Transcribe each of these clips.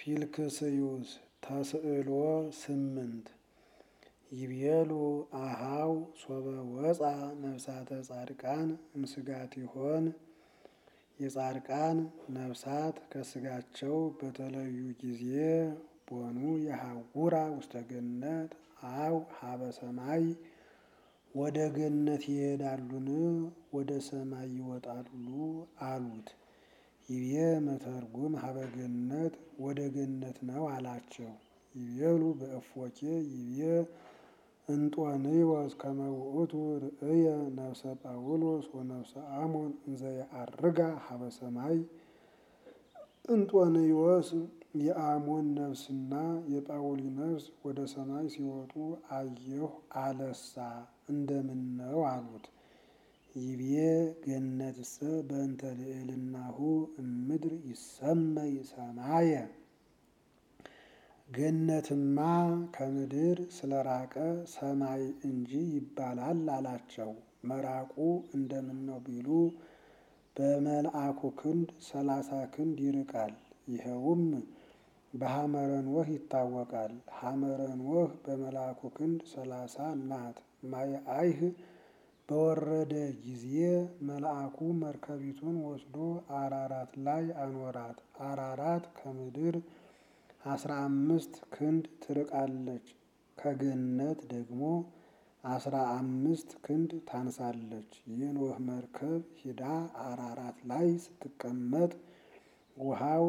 ፊልክስዩስ ተስዕሎ ስምንት ይቤሉ አሃው ሶበ ወፃ ነፍሳተ ጻድቃን እምስጋቲሆን የጻድቃን ነፍሳት ከስጋቸው በተለዩ ጊዜ ቦኑ የሐውራ ውስተ ገነት አው ሀበ ሰማይ ወደ ገነት ይሄዳሉን ወደ ሰማይ ይወጣሉ አሉት። ይቤ መተርጉም ሀበ ገነት ወደ ገነት ነው አላቸው። ይቤሉ በእፎኬ ይቤ እንጦንዮስ ከመ ውእቱ ርእየ ነፍሰ ጳውሎስ ወነፍሰ አሞን እንዘ የዐርጋ ሀበ ሰማይ እንጦንዮስ የአሞን ነፍስና የጳውሊ ነፍስ ወደ ሰማይ ሲወጡ አየሁ አለሳ እንደምን ነው አሉት። ይቤ ገነትሰ በእንተ ልዕልናሁ እምድር ይሰመይ ሰማየ ገነትማ ከምድር ስለራቀ ሰማይ እንጂ ይባላል አላቸው። መራቁ እንደምን ነው ቢሉ በመልአኩ ክንድ ሰላሳ ክንድ ይርቃል። ይኸውም በሐመረ ኖህ ይታወቃል። ሐመረ ኖህ በመልአኩ ክንድ ሰላሳ ናት። ማየ አይህ በወረደ ጊዜ መልአኩ መርከቢቱን ወስዶ አራራት ላይ አኖራት። አራራት ከምድር አስራ አምስት ክንድ ትርቃለች። ከገነት ደግሞ አስራ አምስት ክንድ ታንሳለች። የኖህ መርከብ ሂዳ አራራት ላይ ስትቀመጥ ውሃው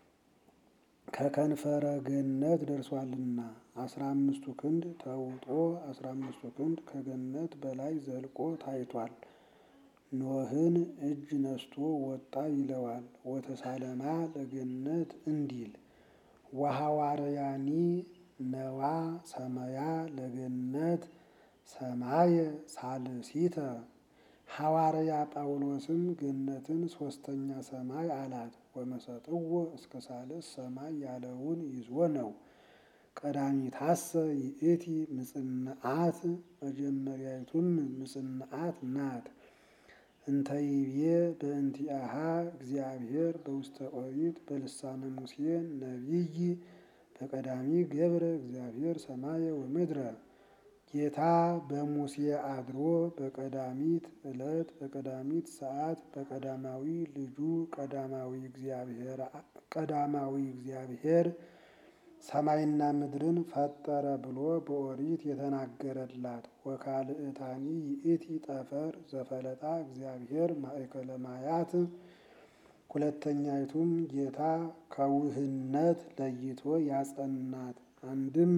ከከንፈረ ገነት ደርሷልና አስራ አምስቱ ክንድ ተውጦ አስራ አምስቱ ክንድ ከገነት በላይ ዘልቆ ታይቷል። ኖህን እጅ ነስቶ ወጣ ይለዋል። ወተሳለማ ለገነት እንዲል ወሐዋርያኒ ነዋ ሰማያ ለገነት ሰማየ ሳልሲተ ሐዋርያ ጳውሎስም ገነትን ሶስተኛ ሰማይ አላት። ወመሰጥዎ እስከ ሳልስ ሰማይ ያለውን ይዞ ነው። ቀዳሚታሰ ይእቲ ምጽንዓት መጀመሪያይቱም ምጽንዓት ናት። እንተ ይቤ በእንቲአሃ እግዚአብሔር በውስተ ኦሪት በልሳነ ሙሴ ነቢይ በቀዳሚ ገብረ እግዚአብሔር ሰማየ ወምድረ ጌታ በሙሴ አድሮ በቀዳሚት ዕለት በቀዳሚት ሰዓት በቀዳማዊ ልጁ ቀዳማዊ እግዚአብሔር ቀዳማዊ እግዚአብሔር ሰማይና ምድርን ፈጠረ ብሎ በኦሪት የተናገረላት ወካልእታኒ ይእቲ ጠፈር ዘፈለጣ እግዚአብሔር ማእከለ ማያት ሁለተኛይቱም ጌታ ከውህነት ለይቶ ያጸናት አንድም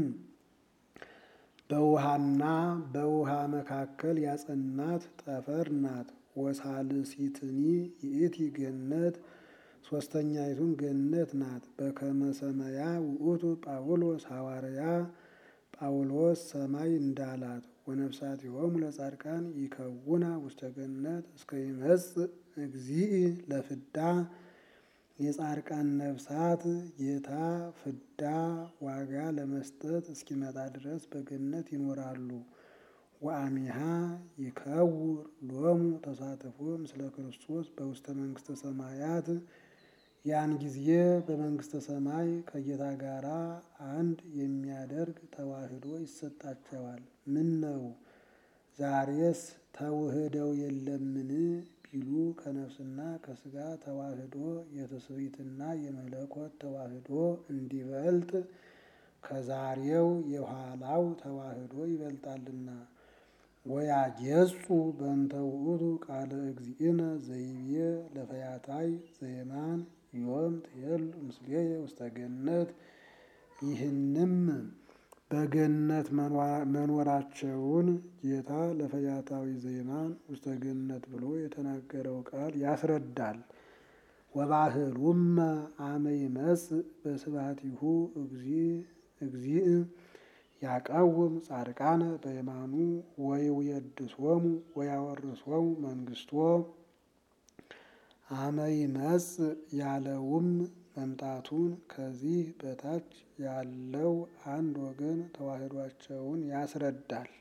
በውሃና በውሃ መካከል ያጸናት ጠፈር ናት። ወሳልሲትኒ ይእቲ ገነት ሶስተኛይቱም ገነት ናት። በከመ ሰማያ ውእቱ ጳውሎስ ሐዋርያ ጳውሎስ ሰማይ እንዳላት ወነፍሳቲሆሙ ለጻድቃን ይከውና ውስተ ገነት እስከ ይመጽእ እግዚእ ለፍዳ የጻድቃን ነፍሳት ጌታ ፍዳ ዋጋ ለመስጠት እስኪመጣ ድረስ በገነት ይኖራሉ። ወአሚሃ ይከውር ሎሙ ተሳትፎ ምስለ ክርስቶስ በውስተ መንግስተ ሰማያት ያን ጊዜ በመንግስተ ሰማይ ከጌታ ጋራ አንድ የሚያደርግ ተዋህዶ ይሰጣቸዋል። ምን ነው ዛሬስ ተውህደው የለምን ቢሉ ከነፍስና ከስጋ ተዋህዶ የትስብእትና የመለኮት ተዋህዶ እንዲበልጥ ከዛሬው የኋላው ተዋህዶ ይበልጣልና። ወያጌጹ በእንተ ውእቱ ቃለ እግዚእነ ዘይቤ ለፈያታይ ዘየማን ዮም ትሄሉ ምስሌየ ውስተ ገነት ይህንም በገነት መኖራቸውን ጌታ ለፈያታዊ ዘየማን ውስተ ገነት ብሎ የተናገረው ቃል ያስረዳል። ወባህሉመ አመ ይመጽእ በስብሐቲሁ እግዚእ ያቀውም ጻድቃነ በየማኑ ወይውየድሶሙ ወያወርሶሙ መንግስቶ አመ ይመጽእ ያለውም መምጣቱን ከዚህ በታች ያለው አንድ ወገን ተዋህዷቸውን ያስረዳል።